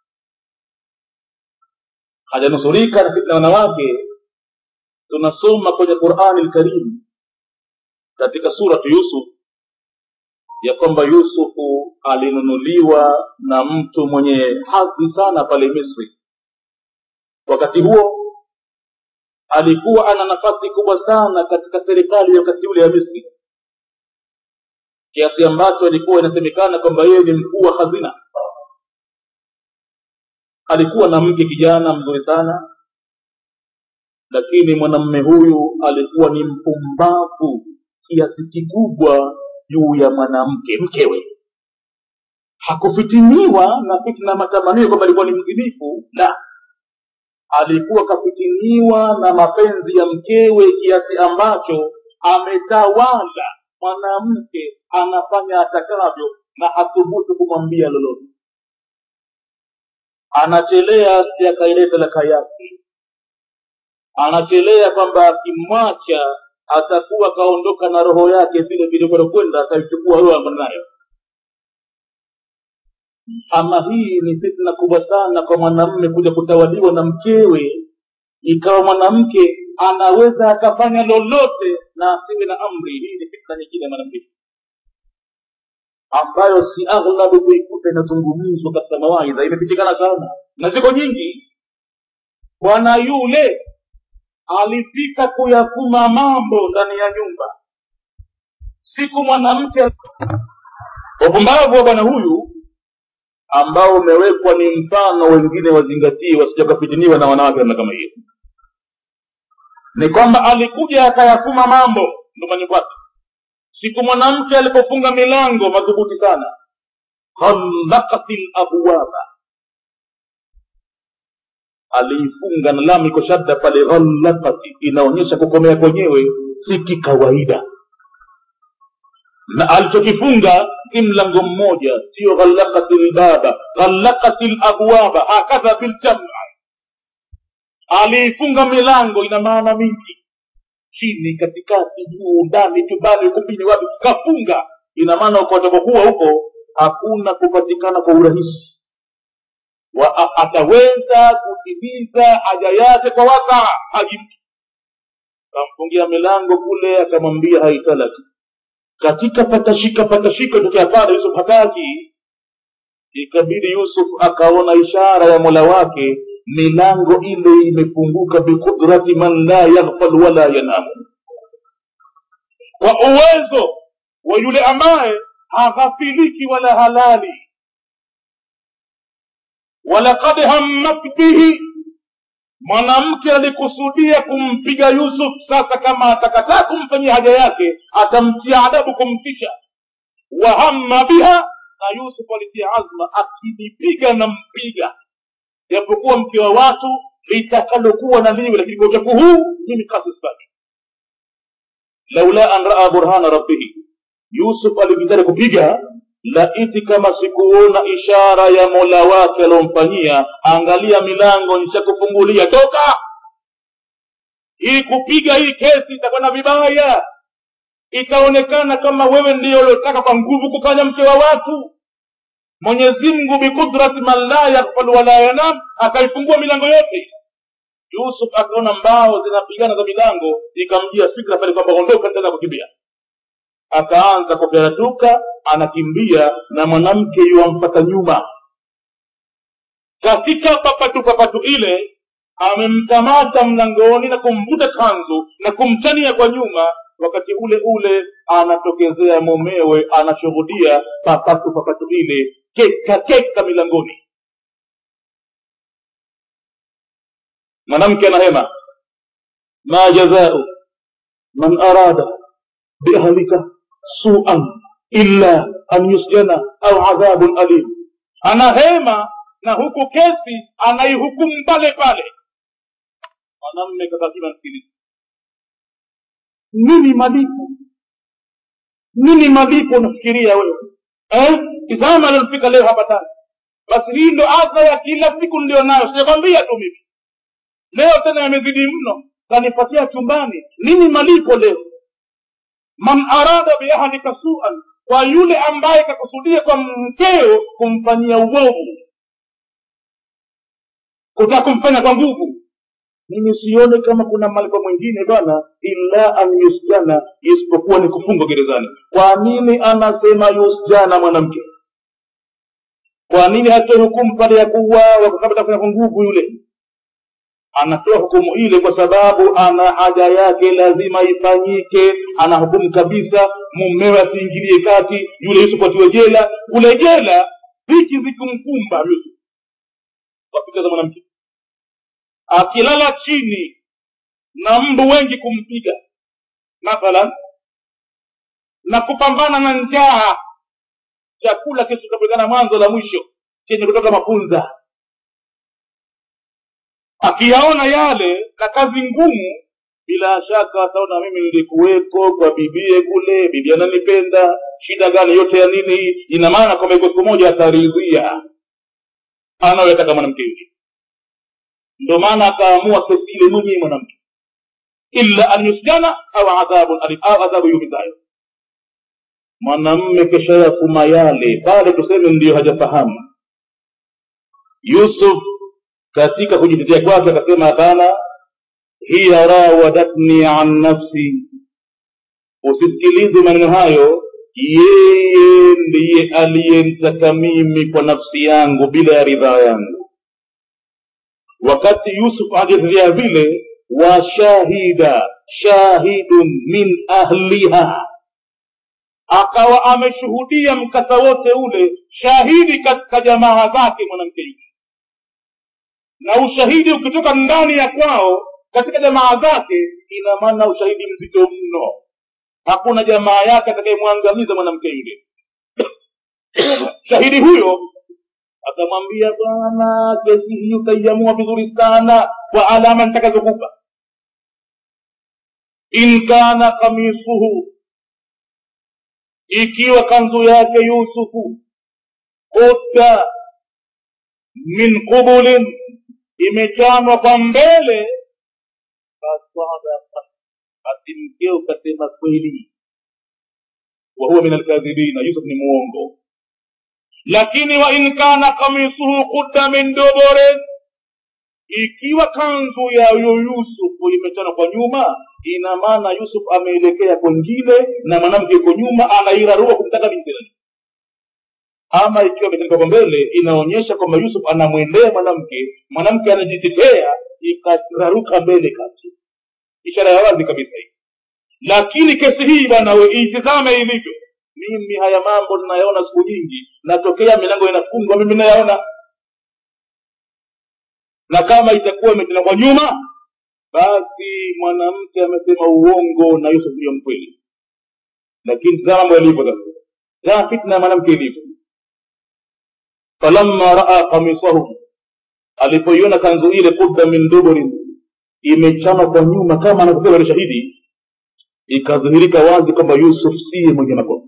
hajanusurika na fitna ya wanawake tunasoma kwenye qurani lkarim katika suratu yusuf ya kwamba yusufu alinunuliwa na mtu mwenye hadhi sana pale misri wakati huo alikuwa ana nafasi kubwa sana katika serikali ya wakati ule ya misri kiasi ambacho ilikuwa inasemekana kwamba yeye ni mkuu wa hazina alikuwa na mke kijana mzuri sana lakini mwanamme huyu alikuwa ni mpumbavu kiasi kikubwa juu ya mwanamke mkewe hakufitiniwa na fitna matamanio kwamba alikuwa ni mzinifu la alikuwa kafitiniwa na mapenzi ya mkewe kiasi ambacho ametawala mwanamke anafanya atakavyo na hathubutu kumwambia lolote anachelea si akaileta laka yake anachelea kwamba akimwacha atakuwa kaondoka na roho yake vile vile kwenda ataichukua roho ambayo nayo ama hii ni fitna kubwa sana kwa mwanamme kuja kutawaliwa na mkewe ikawa mwanamke anaweza akafanya lolote na asiwe na amri hii ni fitna nyingine ya mwanamke ambayo si aghlabu kuikuta inazungumzwa katika mawaidha imepitikana sana na ziko nyingi bwana yule alifika kuyafuma mambo ndani ya nyumba siku mwanamke upumbavu wa bwana huyu ambao umewekwa ni mfano wengine wazingatie wasijakafitiniwa na wanawake namna kama hiyo ni kwamba alikuja akayafuma mambo nyumbani kwake siku mwanamke alipofunga milango madhubuti sana khalakati labwaba aliifunga na lamu iko shadda pale ghallakati inaonyesha kukomea kwenyewe si kikawaida na alichokifunga si mlango mmoja sio ghallakati lbaba ghallakati labwaba hakadha biljama aliifunga milango ina maana mingi chini katikati juu ndani chumbani ukumbini wapi kafunga ina maana ukatokokuwa huko hakuna kupatikana kwa urahisi wa a- ataweza kutimiza haja yake kwa wasaa haji mtu kamfungia milango kule akamwambia haitalaki katika patashika patashika tokea pale yusuf hataki ikabidi yusuf akaona ishara ya mola wake milango ile imefunguka biqudrati man la yaghfal wala yanamu kwa uwezo wa yule ambaye haghafiliki wala halali walaqad hammat bihi mwanamke alikusudia kumpiga yusuf sasa kama atakataa kumfanyia haja yake atamtia adabu kumtisha wahamma biha na yusuf alitia azma akinipiga na mpiga japokuwa mke wa watu litakalokuwa na liwe lakini kwa uchafu huu mimi kasi sitaki laula an raa burhana rabbihi yusuf alikitaka kupiga laiti kama sikuona ishara ya mola wake aliomfanyia angalia milango nishakufungulia toka hii kupiga hii kesi itakwenda vibaya itaonekana kama wewe ndiyo uliotaka kwa nguvu kufanya mke wa watu mwenyezi mungu biqudrati man la yaghfal wala yanam akaifungua milango yote yusuf akaona mbao zinapigana za milango ikamjia fikra pale kwamba ondoka tena kukimbia akaanza kuperatuka anakimbia na mwanamke yuwamfata nyuma katika papatu papatu ile amemkamata mlangoni na kumvuta kanzu na kumchania kwa nyuma wakati ule ule anatokezea mumewe anashuhudia papatu papatu ile keka keka milangoni mwanamke anahema ma jazau man arada biahlika suan illa an yusjana au adhabun alim anahema na huku kesi anaihukumu pale pale mwanamme kakakima msikilizi nini malipo nini malipo unafikiria wewe eh? tizama alilofika leo hapa tani basi hii ndo adha ya kila siku nilio nayo sijakwambia tu mimi leo tena yamezidi mno kanipatia chumbani nini malipo leo man arada biahlika suan kwa yule ambaye kakusudia kwa mkeo kumfanyia uovu kutaka kumfanya kwa nguvu mimi sione kama kuna malipo mwingine bwana illa an yusjana isipokuwa ni kufungwa gerezani kwa nini anasema yusjana mwanamke kwa nini hatoe hukumu pale ya kuuawa kwa sababu kwa nguvu yule anatoa hukumu ile kwa sababu ana haja yake lazima ifanyike ana hukumu kabisa mumewe asiingilie kati yule yusuf atiwe jela kule jela dhiki zikumkumba yusuf wapika za mwanamke akilala chini na mbu wengi kumpiga mathalan na kupambana na njaa chakula kisichopatikana mwanzo la mwisho chenye kutoka mafunza akiyaona yale na kazi ngumu bila shaka ataona mimi nilikuweko kwa bibie kule bibi ananipenda shida gani yote ya nini hii ina maana kwamba iko siku moja ataridhia anayoyataka mwanamke yule ndio maana akaamua kesi ile mwenyewe mwanamke illa an yusjana au adhabun alim au adhabu yumizayo mwanamme kesha yafuma yale pale tuseme ndiyo hajafahamu yusuf katika kujitetea kwake akasema hapana hiya rawadatni an nafsi usisikilize maneno hayo yeye ndiye aliyenitaka mimi kwa nafsi yangu bila ya ridhaa yangu wakati yusuf akitetea vile washahida shahidun min ahliha akawa ameshuhudia mkasa wote ule shahidi katika jamaa zake mwanamke yule na ushahidi ukitoka ndani ya kwao katika jamaa zake ina maana ushahidi mzito mno hakuna jamaa yake atakayemwangamiza mwanamke yule shahidi huyo akamwambia bwana kesi hii utaiamua vizuri sana kwa alama nitakazokupa in kana kamisuhu ikiwa kanzu yake yusufu kutta min qubulin imechanwa kwa mbele fasadaka basi mkeo ukasema kweli wahuwa min alkadhibina yusuf ni muongo lakini wa in kana kamisuhu kudda min duburin ikiwa kanzu ya huyo yusufu imechana kwa nyuma ina maana yusuf ameelekea kwengine na mwanamke yuko nyuma anairarua kumtaka binti yake ama ikiwa imechanika kwa mbele inaonyesha kwamba yusuf anamwendea mwanamke mwanamke anajitetea ikararuka mbele kati ishara ya wazi kabisa hii lakini kesi hii bwana we itizame ilivyo mimi haya mambo ninayaona siku nyingi natokea milango inafungwa mimi nayaona na kama itakuwa imetena kwa nyuma basi mwanamke amesema uongo na yusuf ndiyo mkweli lakini tazama mambo yalivyo sasa tazama fitna ya mwanamke ilivyo falamma raa kamisahu alipoiona kanzu ile kudda min duburin imechanwa kwa nyuma kama anavyosema yule shahidi ikadhihirika wazi kwamba yusuf siye mwenye makosa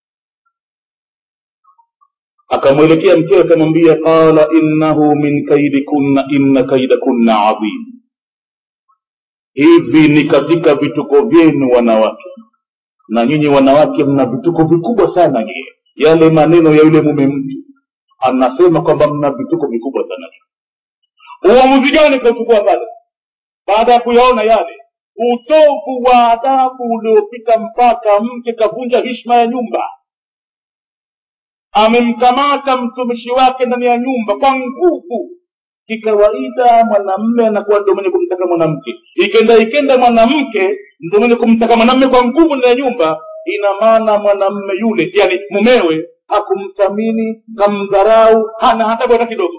akamwelekea mkewe akamwambia qala innahu min kaidikunna inna kaidakunna adhim hivi ni katika vituko vyenu wanawake na nyinyi wanawake mna vituko vikubwa sana nyie yale maneno ya yule mume mtu anasema kwamba mna vituko vikubwa sana uamuzi gani kauchukua pale baada ya kuyaona yale utovu wa adabu uliopita mpaka mke kavunja hishma ya nyumba amemkamata mtumishi wake ndani ya nyumba kwa nguvu kikawaida mwanamme anakuwa ndo mwenye kumtaka mwanamke ikenda ikenda mwanamke ndo mwenye kumtaka mwanamme kwa nguvu ndani ya nyumba ina maana mwanamme yule yani mumewe hakumthamini kamdharau hana hata bwana kidogo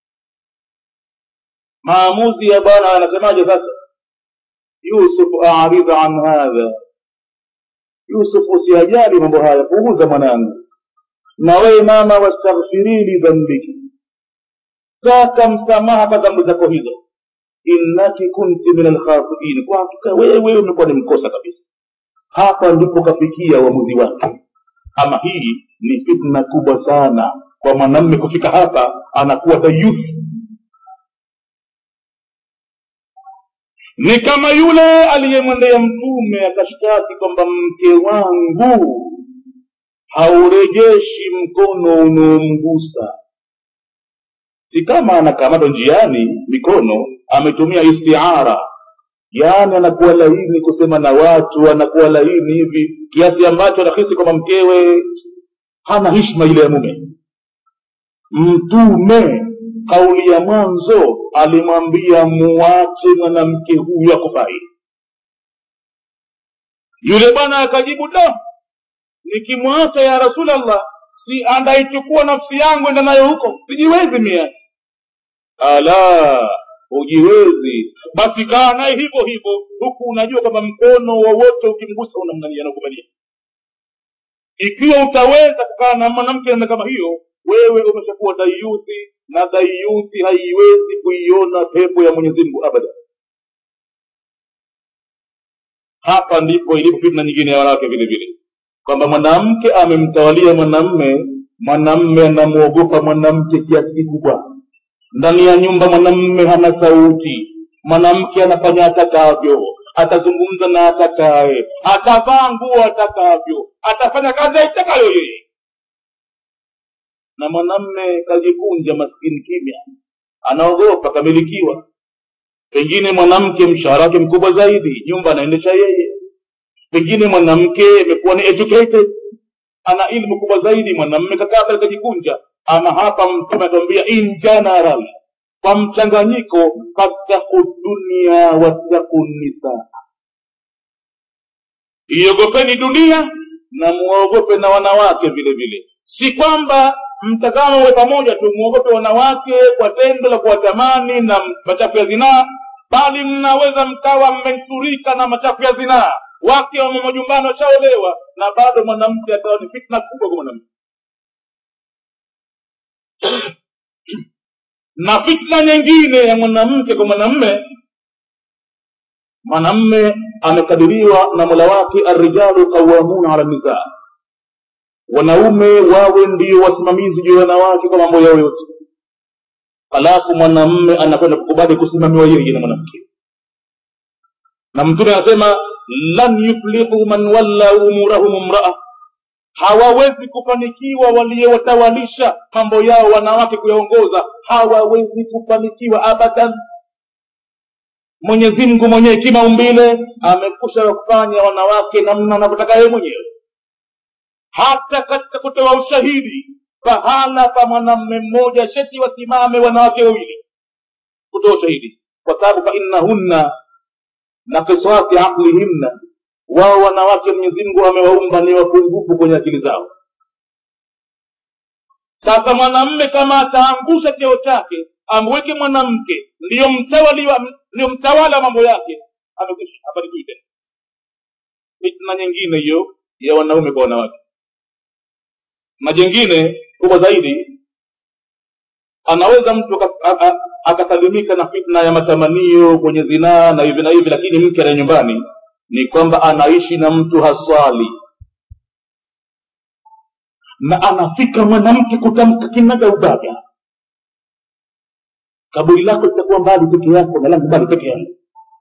maamuzi ya bwana anasemaje sasa yusuf aridha an hadha yusuf usiyajali mambo haya punguza mwanangu na wewe mama wastaghfiri li dhambiki taka msamaha kwa dhambi zako hizo innaki kunti min alkhatiin kwa hakika wewe umekuwa ni mkosa kabisa hapa ndipo kafikia uamuzi wake ama hii ni fitna kubwa sana kwa mwanamme kufika hapa anakuwa dayuthi ni kama yule aliyemwendea mtume akashtaki kwamba mke wangu haurejeshi mkono unaomgusa si kama anakamatwa njiani mikono ametumia istiara yaani anakuwa laini kusema na watu anakuwa laini hivi kiasi ambacho anahisi kwamba mkewe hana hishma ile ya mume mtume kauli ya mwanzo alimwambia muwache mwanamke huyu akufai yule bwana akajibu da nikimwacha ya rasulallah si andaichukua nafsi yangu enda nayo huko sijiwezi mia ala hujiwezi basi kaa naye hivyo hivyo huku unajua kwamba mkono wowote ukimgusa unamnania nakubalia ikiwa utaweza kukaa na mwanamke namna kama hiyo wewe umeshakuwa dayuthi na dayuthi haiwezi kuiona pepo ya mwenyezi mungu abada hapa ndipo ilipo fitna nyingine ya wanawake vile vile kwamba mwanamke amemtawalia mwanamme mwanamme anamwogopa mwanamke kiasi kikubwa ndani ya nyumba mwanamme hana sauti mwanamke anafanya atakavyo atazungumza na atakaye atavaa nguo atakavyo atafanya kazi aitakayo yeye na mwanamme kajikunja maskini kimya anaogopa kamilikiwa pengine mwanamke mshahara wake mkubwa zaidi nyumba anaendesha yeye pengine mwanamke amekuwa ni educated ana ilmu kubwa zaidi mwanamme kakaa pale kajikunja ama hapa mtume atuambia in general kwa mchanganyiko fattaku dunia wattaku nisaa iogopeni dunia na muogope na wanawake vile vile si kwamba mtazamo uwe pamoja tu muogope wanawake kwa tendo la kuwatamani na machafu ya zinaa bali mnaweza mkawa mmensurika na machafu ya zinaa wake wamo majumbani washaolewa na bado mwanamke akawa ni fitna kubwa kwa mwanamke na fitna nyingine ya mwanamke kwa mwanamme mwanamme amekadiriwa na mola wake arrijalu qawamuna ala nisaa wanaume wawe ndio wasimamizi juu ya wanawake kwa mambo yao yote halafu mwanamme anakwenda kukubali kusimamiwa yeye na mwanamke na mtume anasema lan yuflihu man walla umurahum mraa hawawezi kufanikiwa waliowatawalisha mambo yao wanawake kuyaongoza hawawezi kufanikiwa abadan mwenyezi mungu mwenyewe kimaumbile amekusha kufanya wanawake namna anavyotaka yeye mwenyewe hata katika kutoa ushahidi pahala pa mwanamme mmoja sheti wasimame wanawake wawili kutoa ushahidi kwa sababu fainnahunna na kiswati aqlihinna wao wanawake mwenyezi mungu amewaumba ni wapungufu kwenye akili zao sasa mwanamme kama ataangusha cheo chake amweke mwanamke ndiyo mtawaliwa ndiyo mtawala wa mambo yake amekwisha habarikiwi tena fitna nyingine hiyo ya wanaume kwa wanawake na jengine kubwa zaidi anaweza mtu akasalimika na fitna ya matamanio kwenye zinaa na hivi na hivi lakini mke ana nyumbani ni kwamba anaishi na mtu haswali na anafika mwanamke kutamka kinaga ubaga kaburi lako litakuwa mbali peke yako na langu mbali peke yako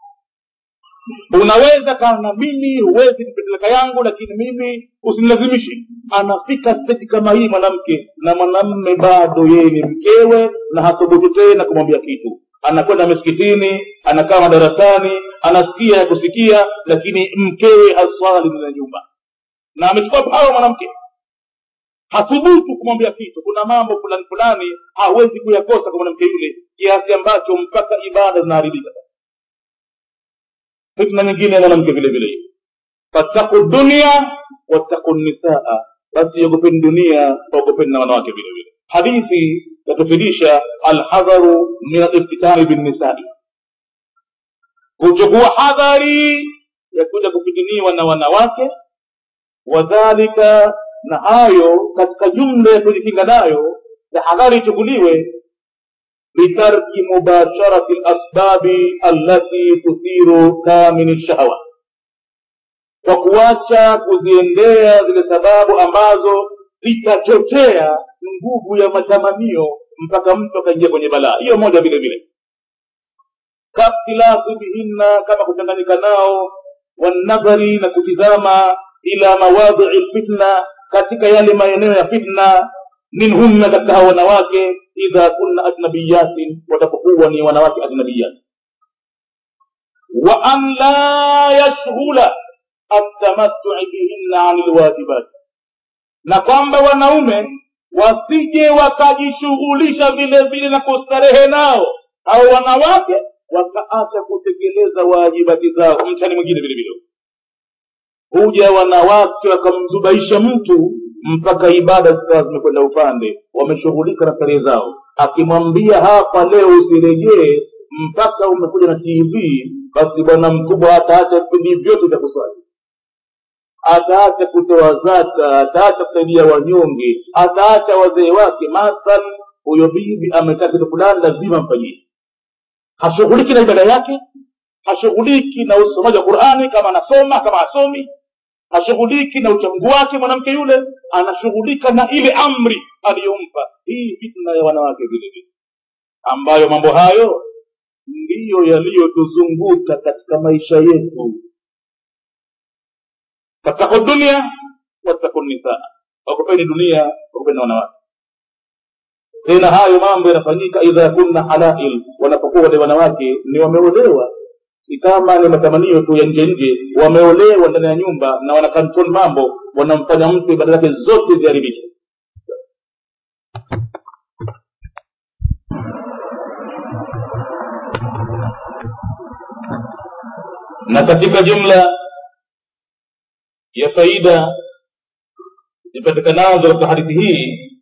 unaweza kaa na mimi huwezi nipeleka yangu lakini mimi usinilazimishi anafika seti kama hii mwanamke na mwanamme bado yeye ni mkewe na hathubutu tena kumwambia kitu anakwenda misikitini anakaa madarasani anasikia ya kusikia lakini mkewe haswali ndani nyumba na amechukua pawa mwanamke hathubutu kumwambia kitu kuna mambo fulani fulani hawezi kuyakosa kwa mwanamke yule kiasi ambacho mpaka ibada zinaharibika fitna nyingine ya mwanamke vile vile fattaku dunia wattaku nisaa basi ogopeni dunia ogopeni na wanawake vile vile hadithi yatufidisha alhadharu min aliftitani binnisai kuchukua hadhari ya kuja kufitiniwa na wanawake wadhalika na hayo katika jumla ya kujikinga nayo tahadhari ichukuliwe bitarki mubasharati lasbabi allati tuthiru kamini shahawa kwa kuacha kuziendea zile sababu ambazo zitachochea nguvu ya matamanio mpaka mtu akaingia kwenye balaa hiyo moja vile vile kakhtilafu bihinna kama kuchanganyika nao wanadhari na kutizama ila mawadhii lfitna katika yale maeneo ya fitna minhunna katika hao wanawake idha kunna ajnabiyatin watapokuwa ni wanawake ajnabiyati wa an la yashghula atamatui bihinna ani lwajibat na kwamba wanaume wasije wakajishughulisha vile vile na kustarehe nao au wanawake wakaacha kutekeleza wajibati zao mtani mwingine vile vile huja wanawake wakamzubaisha mtu mpaka ibada zikawa zimekwenda upande wameshughulika na starehe zao akimwambia hapa leo usirejee mpaka umekuja na tv basi bwana mkubwa ataacha vipindi vyote vya kuswali ataacha kutoa zaka ataacha kusaidia wanyonge ataacha wazee wake mathal huyo bibi ametaka kitu fulani lazima mfanyie hashughuliki na ibada yake hashughuliki na usomaji wa qurani kama anasoma kama asomi hashughuliki na uchamgu wake mwanamke yule anashughulika na ile amri aliyompa hii fitna ya wanawake vile vile ambayo mambo hayo ndiyo yaliyotuzunguka katika maisha yetu fattaku dunia wattaku nisaa wakupeni dunia wakupeni wanawake tena hayo mambo yanafanyika idha kunna halail wanapokuwa wale wanawake ni wameolewa si kama ni matamanio tu ya nje nje wameolewa ndani ya nyumba na wanakantrol mambo wanamfanya mtu ibada zake zote ziharibike na katika jumla ya faida zipatikanazo katika hadithi hii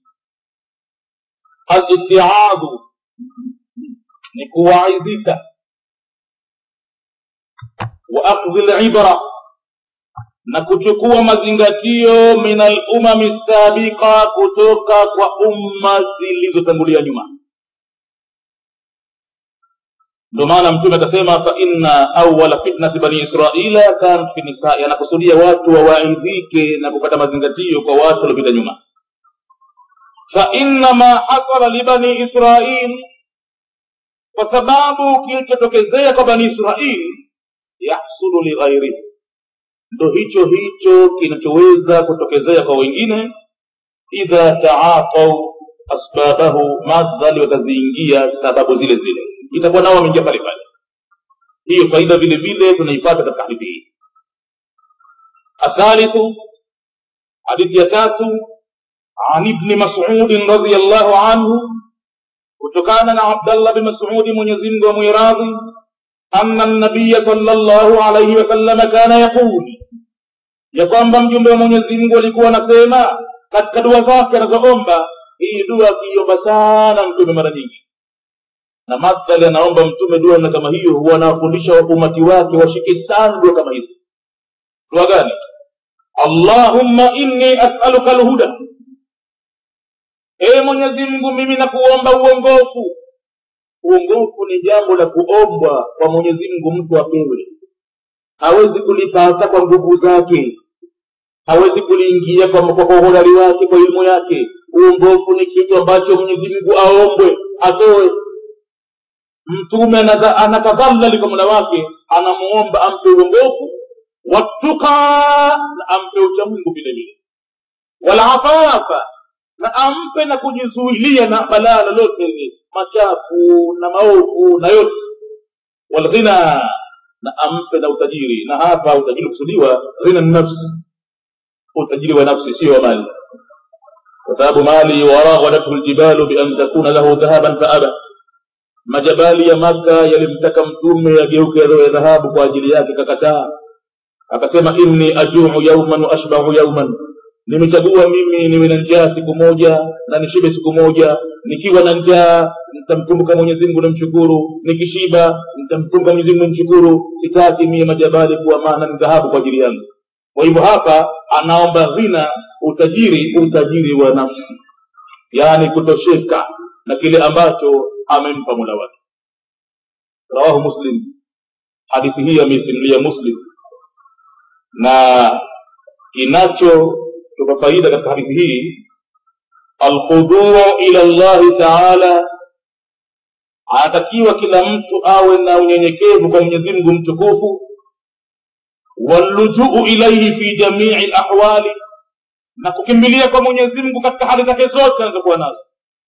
alitiadhu ni kuwaidhika wa akhdhi libra na kuchukua mazingatio min alumami sabiqa kutoka kwa umma zilizotangulia nyuma ndo maana mtume akasema fa inna awala fitnati bani israila kanat fi nisai anakusudia watu wawaidhike na kupata mazingatio kwa watu waliopita nyuma fa inna ma hasala libani israil kwa sababu kilichotokezea kwa bani israil yahsulu lighairihi ndo hicho hicho kinachoweza kutokezea kwa wengine idha taatau asbabahu madhali wataziingia sababu zile zile itakuwa nao wameingia pale pale hiyo faida vile vile tunaipata katika hadithi hii athalithu hadithi ya tatu an ibni masudin radiallahu anhu kutokana na abdallah bin masudi mwenyezimngu wa mwiradhi ana nabiya sala llahu alaihi wasallama kana yaqul ya kwamba mjumbe wa mwenyezi mungu alikuwa anasema katika dua zake anazoomba hii dua akiiomba sana mtume mara nyingi na madhali anaomba mtume dua na kama hiyo huwa anawafundisha umati wake washike sana dua kama hizo dua gani allahumma inni asaluka lhuda ee mwenyezi mungu mimi nakuomba uongofu uongofu ni jambo la kuombwa kwa mwenyezi mungu mtu apewe hawezi kulipata kwa nguvu zake hawezi kuliingia kwa kwa uhodari wake kwa elimu yake uongofu ni kitu ambacho mwenyezi mungu aombwe atoe mtume anatadhallali kwa mola wake anamuomba ampe uongofu watuka na ampe uchamungu vile vile walafafa na ampe na kujizuilia na balaa lolote ile machafu na maovu na yote walghina na ampe na utajiri na hapa utajiri kusudiwa ghina nafsi utajiri wa nafsi sio wa mali kwa sababu mali waraghadathu ljibalu bian takuna lahu dhahaban faaba majabali ya maka yalimtaka mtume ageuke ya dhahabu kwa ajili yake kakataa akasema inni ajuu yauman wa ashbahu yauman nimechagua mimi niwe na njaa siku moja na nishibe siku moja nikiwa na njaa nitamkumbuka mwenyezi mungu nimshukuru nikishiba nitamkumbuka mwenyezi mungu nimshukuru sitaki mie majabali kuwa maana ni dhahabu kwa ajili yangu kwa hivyo hapa anaomba ghina utajiri utajiri wa nafsi yaani kutosheka na kile ambacho amempa mola wake rawahu muslim hadithi hii ameisimulia muslim na kinachotupa faida katika hadithi hii alkhuduu ila llahi taala anatakiwa kila mtu awe na unyenyekevu kwa mwenyezi mungu mtukufu wallujuu ilaihi fi jamii lahwali na kukimbilia kwa mwenyezi mungu katika hali zake zote anazokuwa nazo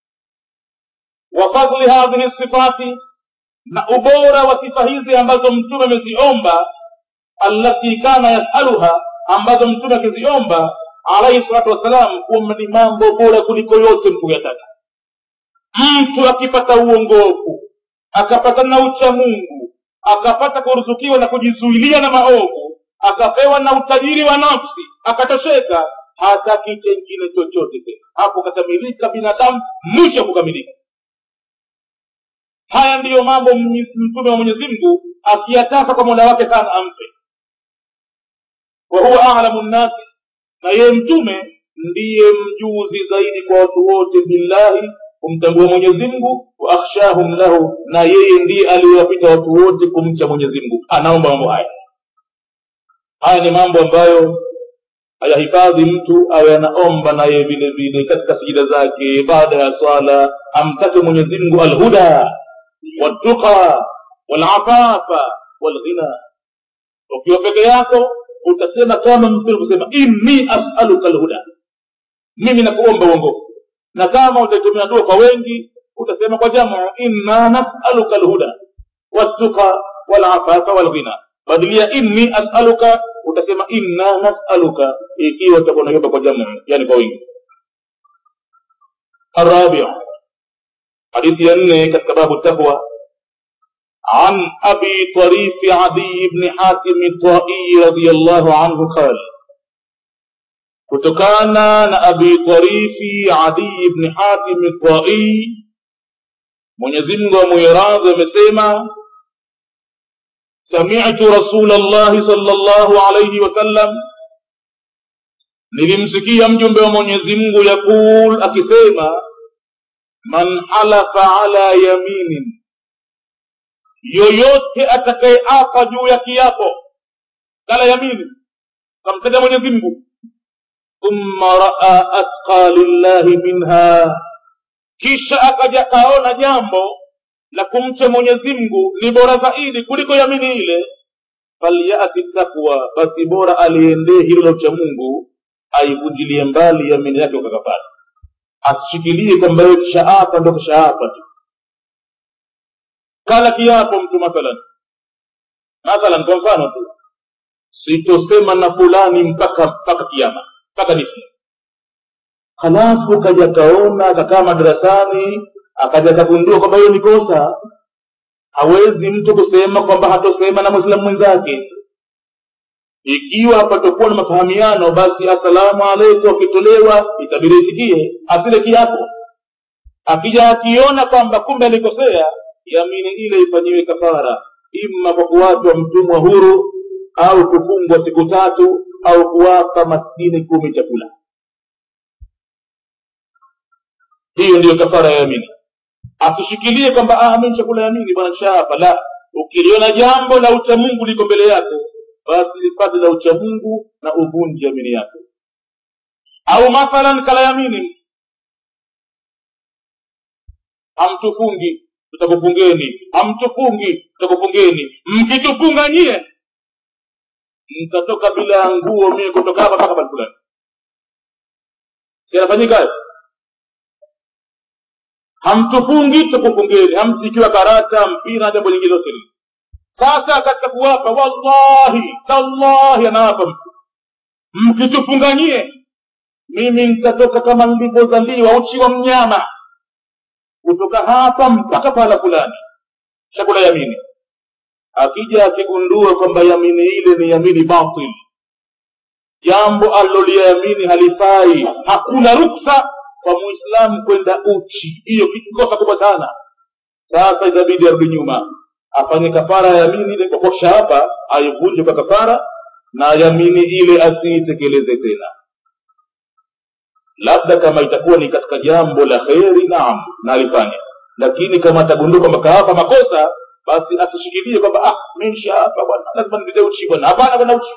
wa fadli hadhihi sifati na ubora wa sifa hizi ambazo mtume ameziomba allati kana yasaluha ambazo mtume akiziomba alaihi salatu wassalam kuwa ni mambo bora kuliko yote mtu kuyataka mtu akipata uongofu akapata na ucha mungu akapata kuruzukiwa na kujizuilia na maovu akapewa na utajiri wa nafsi akatosheka hataki chengine chochote tena hapo kakamilika binadamu mwisho kukamilika haya ndiyo mambo mtume wa mwenyezi mungu akiyataka kwa mola wake sana ampe wa huwa alamu nnasi na yeye mtume ndiye mjuzi zaidi kwa watu wote billahi kumtambua mwenyezi mungu wa akhshahum lahu na yeye ndiye aliyewapita watu wote kumcha mwenyezi mungu anaomba mambo haya haya ni mambo ambayo ayahifadhi mtu awe anaomba naye vile vile katika sijida zake baada ya swala amtake mwenyezi mungu alhuda waltuqa walafafa walghina ukiwa peke yako utasema kama mtume kusema inni asaluka alhuda mimi nakuomba uongofu na kama utatumia dua kwa wengi utasema kwa jamu inna nasaluka alhuda waltuqa walafafa walghina badilia inni asaluka utasema inna nasaluka ikiwa utakuwa unaiomba kwa jamu yani kwa wingi الرابع حديث ينه كتباب التقوى عن أبي طريف عدي بن حاتم الطائي رضي الله عنه قال kutokana na abi tarifi adii bni hatim tai mwenyezimngu amwiradhi amesema samitu rasul llahi sal llahu alaihi wasallam nilimsikia mjumbe wa mwenyezi mungu yaqul akisema man halafa ala yaminin yoyote atakayeapa juu ya kiapo kala yamini kamtaja mwenyezi mungu thumma raa atqa lillahi minha kisha akaja kaona jambo la kumcha mwenyezi mungu ni bora zaidi kuliko yamini ile falyati takwa basi bora aliendee hilo la ucha mungu aivunjilie mbali yamini yake ukakapata asishikilie kwamba yeye kishaapa ndo kishaapa tu kala kiapo mtu mathalan mathalan kwa mfano tu sitosema na fulani mpaka mpaka kiama mpaka nifi halafu kaja kaona akakaa madarasani akaja kagundua kwamba hiyo ni kosa hawezi mtu kusema kwamba hatosema na mwislamu mwenzake ikiwa patakuwa na mafahamiano basi assalamu alaikum akitolewa itabidi itikie asile kiapo akija akiona kwamba kumbe alikosea yamini ile ifanyiwe kafara ima kwa kuwachwa mtumwa huru au kufungwa siku tatu au kuwapa maskini kumi chakula hiyo ndiyo kafara ya yamini asishikilie kwamba ah, mi chakula yamini bwana shaapa la ukiliona jambo la uchamungu liko mbele yako basi lipate la uchamungu na uvunji yamini yako au mathalan kala yamini hamtufungi tutakufungeni hamtufungi tutakufungeni mkitufunga nyie mtatoka bila nguo mie kutoka hapa mpaka fulani sinafanyika hayo hamtufungi tukufungeni hamsikiwa karata mpira na jambo lingine lote lile sasa katika kuwapa wallahi tallahi anawapa mtu mkitufunganyie mimi nitatoka kama nilivyozaliwa uchi wa mnyama kutoka hapa mpaka pahala fulani chakula yamini akija akigundua kwamba yamini ile ni yamini batil jambo aliloliyamini halifai hakuna ruksa kwa muislamu kwenda uchi hiyo kosa kubwa sana sasa itabidi arudi nyuma afanye kafara ya yamini ile kwa hapa aivunje kwa kafara na yamini ile asiitekeleze tena labda kama itakuwa ni katika jambo la kheri naam na alifanya lakini kama atagundua kwamba kaapa makosa basi asishikilie kwamba ah mesha hapa bwana lazima nipite uchi bwana hapana bwana uchi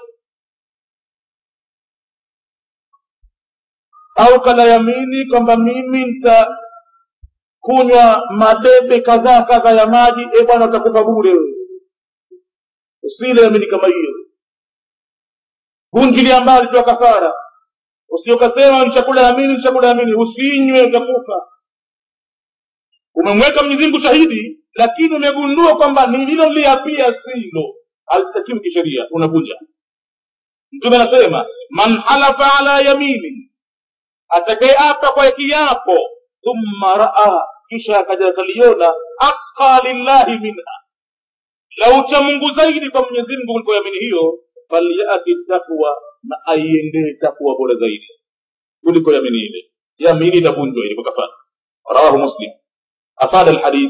au kala yamini kwamba mimi nitakunywa madebe kadhaa kadhaa ya maji e bwana utakufa bure usile yamini kama hiyo vunjilia mbali toa kafara usiokasema ni chakula yamini ni chakula yamini usinywe utakufa umemweka mwenyezi mungu shahidi lakini umegundua kwamba nililoliapia silo halitakiwi kisheria unavunja mtume anasema man halafa ala yamini atakayeapa kwa kiapo thumma raa kisha akaja akaliona atqa lillahi minha la ucha mungu zaidi kwa mwenyezi mungu kuliko yamini hiyo falyati takwa na aiendee takwa bora zaidi kuliko yamini ile yamini itavunjwa ile kwa kafara rawahu muslim afada alhadith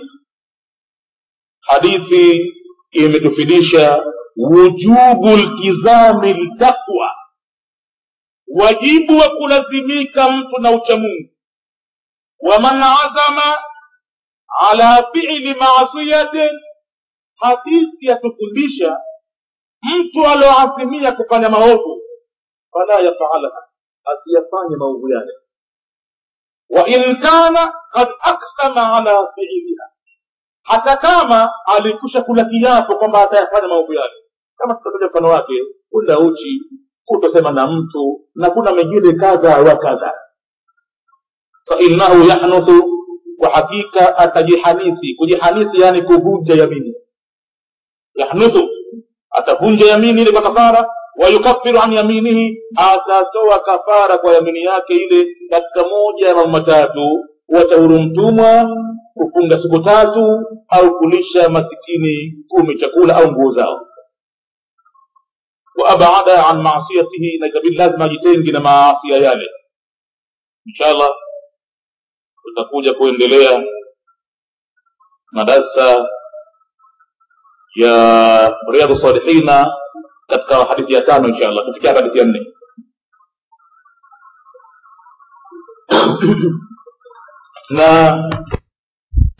hadithi imetufidisha wujubu ltizami ltaqwa wajibu wa kulazimika mtu na uchamungu waman azama ala fili maasiyatin hadithi yatufundisha mtu alioazimia kufanya maovu fala yafalaha asiyafanye maovu yale wain kana kad aksama ala fiiliha hata kama alikusha kula kiapo kwamba atayafanya maovu yale kama tutakuja mfano wake kula uchi kutosema na mtu na kuna mengine kadha wa kadha fainahu yahnuthu kwa hakika atajihanisi kujihanisi yani kuvunja yamini yahnuthu atavunja yamini ile kwa kafara wayukafiru an yaminihi atatoa kafara kwa yamini yake ile katika moja ya mambo matatu watahuru mtumwa kufunga siku tatu au kulisha masikini kumi chakula au nguo zao waabada an maasiyatihi na ikabidi lazima ajitengi na maasia yale inshallah tutakuja kuendelea na darsa ya riadhu salihina katika hadithi ya tano inshallah kufikia hadithi ya nne na